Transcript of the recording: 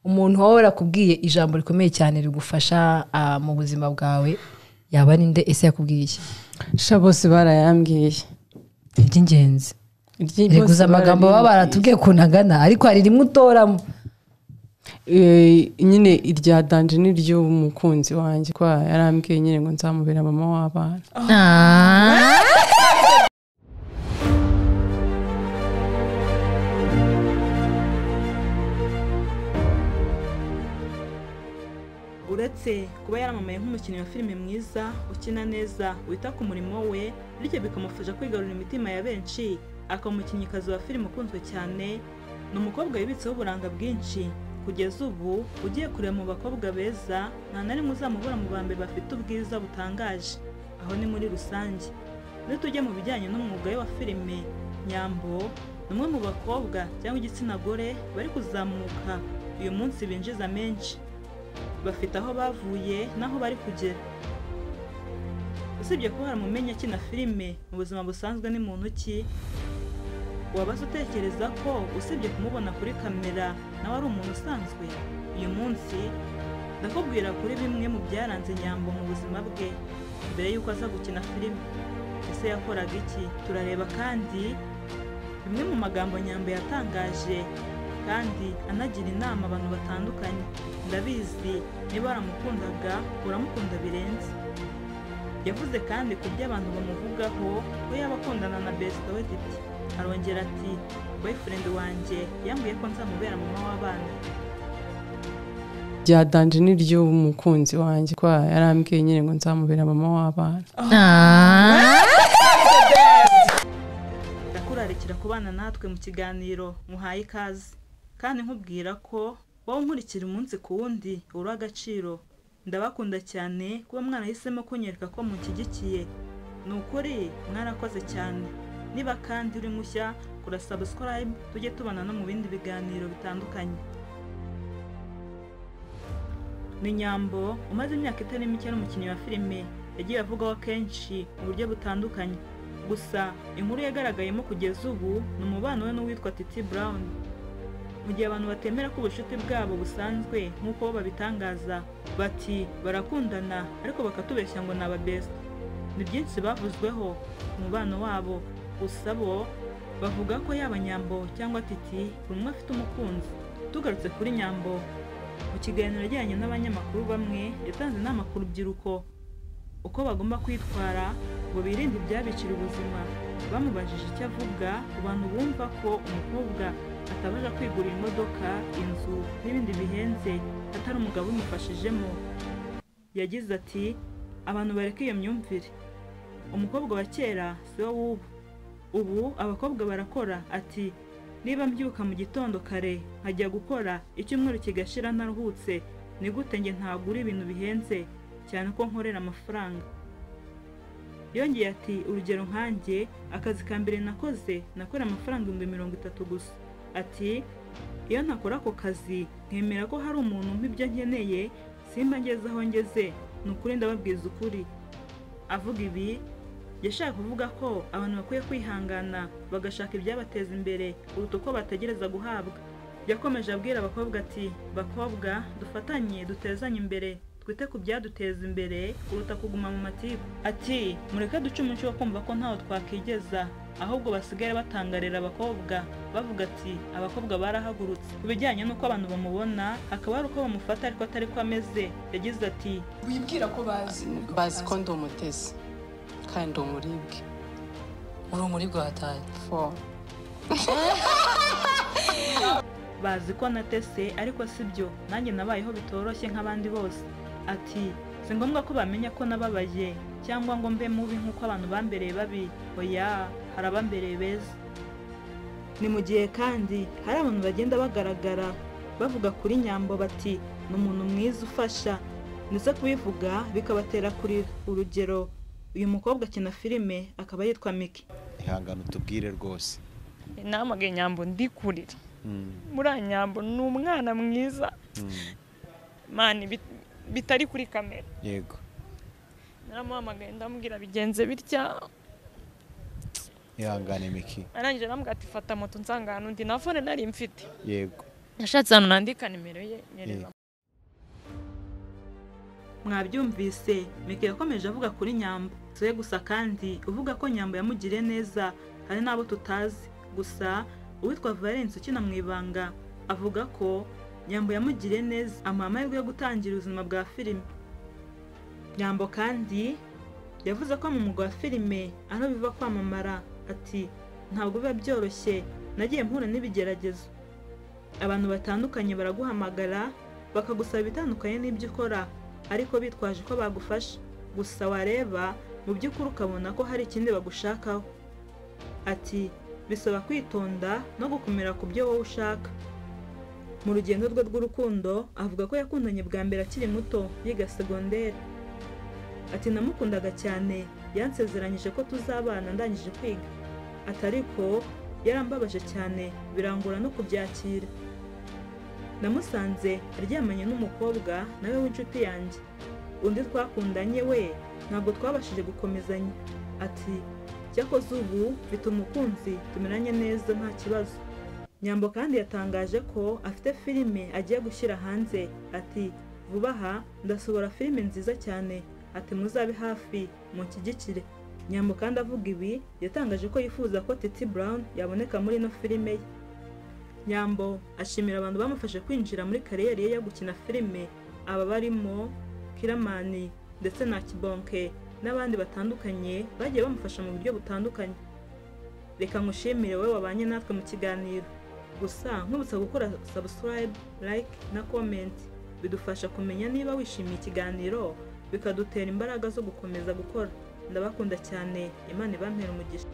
umuntu wowe yakubwiye ijambo rikomeye cyane rigufasha ah, mu buzima bwawe yaba ari nde ese yakubwiye iki sha bose barayambwiye iby'ingenzi Iryi- bose riguza amagambo baba bararimbwiye. baratubwiye ukuntu agana ariko hari rimwe utoramo Eh, nyine irya danje n'iry'umukunzi wanjye kwa yarambwiye nyine ngo nzamubera mama w'abana Ah. uretse kuba yaramamaye nk'umukinnyi wa filime mwiza ukina neza wita ku murimo we bityo bikamufasha kwigarurira imitima ya benshi akaba umukinnyikazi wa filime ukunzwe cyane ni umukobwa wibitseho uburanga bwinshi kugeza ubu ugiye kureba mu bakobwa beza nta na rimwe uzamubura mu ba mbere bafite ubwiza butangaje aho ni muri rusange iyo tujya mu bijyanye n'umwuga we wa filime nyambo ni umwe mu bakobwa cyangwa igitsina gore bari kuzamuka uyu munsi binjiza menshi bafite aho bavuye n'aho bari kugera usibye kuba haramumenya akina filime mu buzima busanzwe ni muntu ki wabaza utekereza ko usibye kumubona kuri kamera nawe ari umuntu usanzwe uyu munsi ndakubwira kuri bimwe mu byaranze nyambo mu buzima bwe mbere y'uko aza gukina filime ese yakoraga iki turareba kandi bimwe mu magambo nyambo yatangaje kandi anagira inama abantu batandukanye ndabizi niba waramukundaga uramukunda birenze yavuze kandi ku byo abantu bamuvugaho ko yaba akundana na besita we titi arongera ati boyfriend wanjye yambwiye ko nzamubera mama w'abana irya danje n'iry'umukunzi wanjye kwa yarambwiye nyine ngo nzamubera mama w'abana ndakurarikira kubana natwe mu kiganiro muhaye ikaze kandi nkubwira ko wowe unkurikira umunsi ku wundi uri agaciro ndabakunda cyane kuba mwarahisemo kunyereka ko munshyigikiye ni ukuri mwarakoze cyane niba kandi uri mushya kura subscribe tujye tubana no mu bindi biganiro bitandukanye ni nyambo umaze imyaka itari mike ari umukinnyi wa filime yagiye avugwaho kenshi mu buryo butandukanye gusa inkuru yagaragayemo kugeza ubu ni umubano we n'uwitwa titi brown mu gihe abantu batemera ko ubucuti bwabo busanzwe nk'uko bo babitangaza bati barakundana ariko bakatubeshya ngo ni ababesita ni byinshi bavuzweho ku mubano wabo gusa bo bavuga ko yaba nyambo cyangwa titi buri umwe afite umukunzi tugarutse kuri nyambo mu kiganiro ajyanye n'abanyamakuru bamwe yatanze inama ku rubyiruko uko bagomba kwitwara ngo birinde ibyabicira ubuzima bamubajije icyo avuga ku bantu bumva ko umukobwa atabasha kwigurira imodoka inzu n'ibindi bihenze atari umugabo ubimufashijemo yagize ati abantu bareka iyo myumvire umukobwa wa kera si wo w'ubu ubu abakobwa barakora ati niba mbyuka mu gitondo kare nkajya gukora icyumweru kigashira ntaruhutse ni gute njye ntagura ibintu bihenze cyane ko nkorera amafaranga yongeye ati urugero nkanjye akazi ka mbere nakoze nakora amafaranga ibihumbi mirongo itatu gusa ati iyo ntakora ako kazi nkemera ko hari umuntu umpa ibyo nkeneye simba ngeze aho ngeze ni ukuri ndababwiza ukuri avuga ibi yashaka kuvuga ko abantu bakwiye kwihangana bagashaka ibyabateza imbere kuruta uko bategereza guhabwa yakomeje abwira abakobwa ati bakobwa dufatanye dutezanye imbere twite ku byaduteza imbere kuruta kuguma mu matiku ati mureke duce umuco wo kumva ko ntaho twakigeza ahubwo basigare batangarira abakobwa bavuga ati abakobwa barahagurutse ku bijyanye n'uko abantu bamubona hakaba hari uko bamufata ariko atari ko ameze yagize ati wibwira ko bazi bazi ko ndi umutesi kandi ndi umuribwe uri umuribwe wataye Four. bazi ko natese ariko si byo nanjye nabayeho bitoroshye nk'abandi bose ati si ngombwa ko bamenya ko nababaye cyangwa ngo mbe mubi nk'uko abantu bambereye babi oya hari abambereye beza ni mu gihe kandi hari abantu bagenda bagaragara bavuga kuri nyambo bati ni umuntu mwiza ufasha ndetse kubivuga bikabatera kurira urugero uyu mukobwa akina filime akaba yitwa miki ihangano tubwire rwose namagaye nyambo ndikurira muriya nyambo ni umwana mwiza mani bit- bitari kuri kamera yego naramuhamagaye ndamubwira bigenze bitya ihangane miki arangije aramubwira ati fata moto nsanga ahantu undi na fone nari mfite yego nashatse ahantu nandika nimero ye nyereka mwabyumvise mike yakomeje avuga kuri nyambo soye gusa kandi uvuga ko nyambo yamugiriye neza hari n'abo tutazi gusa uwitwa valence ukina mu ibanga avuga ko nyambo yamugiriye neza amuha amahirwe yo gutangira ubuzima bwa filime nyambo kandi yavuze ko mu mwuga wa filime aho biva kwamamara ati ntabwo biba byoroshye nagiye mpura n'ibigeragezo abantu batandukanye baraguhamagara bakagusaba ibitandukanye n'ibyo ukora ariko bitwaje ko bagufasha gusa wareba mu by'ukuri ukabona ko hari ikindi bagushakaho ati bisaba kwitonda no gukomera ku byo wowe ushaka mu rugendo rwe rw'urukundo avuga ko yakundanye bwa mbere akiri muto yiga segonderi ati namukundaga cyane yansezeranyije ko tuzabana ndangije kwiga ati ariko yarambabaje cyane birangora no kubyakira namusanze aryamanye n'umukobwa nawe w'inshuti yanjye undi twakundanye we ntabwo twabashije gukomezanya ati cyakoze ubu mfite umukunzi tumeranye neza nta kibazo nyambo kandi yatangaje ko afite filime agiye gushyira hanze ati vuba aha ndasohora filime nziza cyane ati muzabe hafi munshyigikire nyambo kandi avuga ibi yatangaje ko yifuza ko titi brown yaboneka muri ino filime ye nyambo ashimira abantu bamufashe kwinjira muri kariyeri ye yo gukina filime aba barimo kiramani ndetse na kibonke n'abandi batandukanye bagiye bamufasha mu buryo butandukanye reka ngushimire wowe wabanye natwe mu kiganiro gusa nkubutsa gukora subscribe like na comment bidufasha kumenya niba wishimiye ikiganiro bikadutera imbaraga zo gukomeza gukora ndabakunda cyane imana ibampera umugisha